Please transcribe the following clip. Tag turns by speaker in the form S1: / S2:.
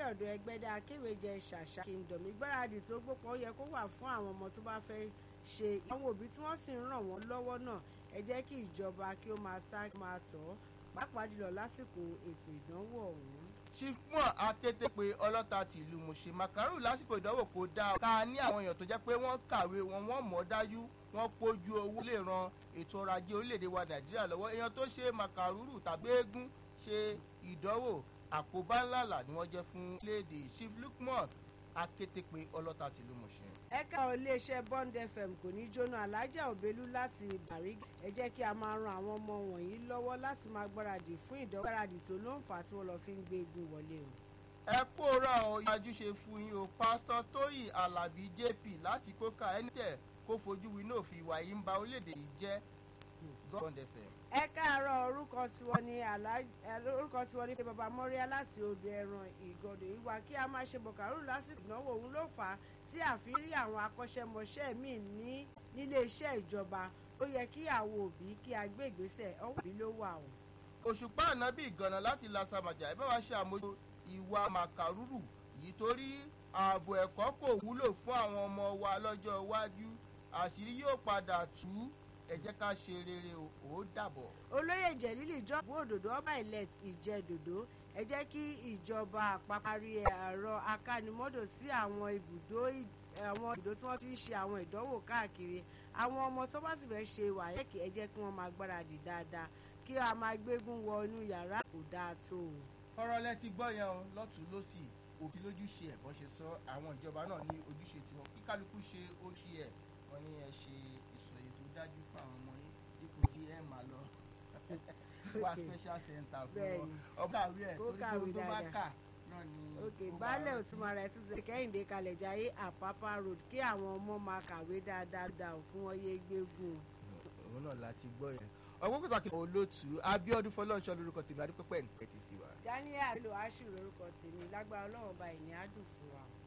S1: ọ̀dọ̀ ẹgbẹ́dá akéwèjẹ ṣàṣà kingdom ìgbáradì tó gbópọn yẹ kó wà fún àwọn ọmọ tó bá fẹ́ ṣe àwọn òbí tí wọ́n sì ń ràn wọ́n lọ́wọ́ náà ẹ jẹ́ kí ìjọba kí ó máa ta kí ó máa tọ̀ ọ́ pàápàá jùlọ lásìkò ètò ìdánwò ọ̀hún.
S2: chiefmon akété pé ọlọ́ta ti ìlú mọ̀ṣẹ́ màkàrú lásìkò ìdánwò kò dáa ká ní àwọn èèyàn tó jẹ́ pé wọ́n kàwé wọn wọ́n mọ̀ dájú wọ́n pójú owó lè ran ètò ọrọ̀ ajé orílẹ̀-èdè wa nàìjíríà lọ́wọ́ èèyàn tó ṣe màkàrúrù tàbí eégún ṣe ìdánwò àkóbá ńláńlá ni wọ́n jẹ́ fún orílẹ̀-èdè chief lukman akété pé ọlọ́ta ti ìlú mọ̀ṣẹ́.
S1: ẹ̀ka iléeṣẹ́ bond fm kò ní jóná alájà òbelú láti bàrígà ẹ jẹ́ kí a máa ran àwọn ọmọ wọ̀nyí lọ́wọ́ láti máa gbáradì fún ìdánwò gbáradì tó ló ń fà á tí wọ́n lọ fi ń gbé egun wọlé o.
S2: ẹ kóra ọ ìyájú ṣe fún yín o pásítọ̀ tóyì alábí jp láti kóka ẹni tẹ̀ kó fojú winá òfin ìwà yìí ń ba orílẹ̀-èdè yìí jẹ́ bond fm.
S1: ẹ káàárọ̀ orúkọ tiwọn ni orúkọ tiwọn ni baba mọ́ríà láti odò ẹran ìgọ̀dọ̀ ìwà kí a máa ṣe bọ̀kàrú lásìkò ìnáwó òun ló fà á tí àfi rí àwọn akọ́ṣẹ́mọṣẹ́ míì ní nílé iṣẹ́ ìjọba ó yẹ kí àwọn òbí kí a gbé ìgbésẹ̀ òbí ló wà o.
S2: òṣùpá ànábì ìgànnà láti lasamajà ẹ bá wa ṣe àmójú ìwà màkàrúrù yìí torí ààbò ẹ̀kọ́ kò wúlò fún àwọn ọmọ wa lọ́jọ́ iwájú àṣírí yóò padà tú ẹ jẹ́ ká ṣe rere o ó dàbọ̀.
S1: olóyè jẹ̀lílì jọ́bù òdòdó ọba ilẹ̀ ìjẹ́dòdó ẹ jẹ́ kí ìjọba àpapàrí ẹ̀rọ akánimọ́dò sí àwọn ibùdó àwọn ibùdó tí wọ́n ti ń ṣe àwọn ìdánwò káàkiri àwọn ọmọ tó bá sì fẹ́ ṣe wàyẹ́kì ẹ jẹ́ kí wọ́n máa gbáradì dáadáa kí a máa gbégún wọ inú yàrá kò dáa tó o.
S2: ọ̀rọ̀ lẹ ti gbọ́ yẹn o lọ́tún lọ́sì òfin lójúṣe ẹ̀ bọ́n ṣe sọ àwọn ìjọba náà ní ojúṣe tiwọn kí kálukú ṣe ó ṣe ẹ̀ wọ́n ní ẹ ṣe ìsọ̀yè tó dájú fún àwọn ọmọ yín dípò tí ẹ máa lọ wá special center fún wọn ọba àwí ẹ torí tó bá kà náà ni.
S1: ok baálé òtúmọ̀ rẹ̀ tún ti kẹ́hìndé kalẹ̀ jayé àpápá road kí àwọn ọmọ máa kàwé dáadáa dà fún wọn yé gbégùn.
S2: òun náà láti gbọ́ yẹn ọgbọ́n pàtàkì olóòtú abiodun fọlọ́nṣọ́ lórúkọ tèmi adúpẹ́pẹ́ nìkẹ́ ti sí wa.
S1: daniel àlò aṣù lórúkọ tèmi lágbára ọlọ́run ọba ìní á dùn fún wa.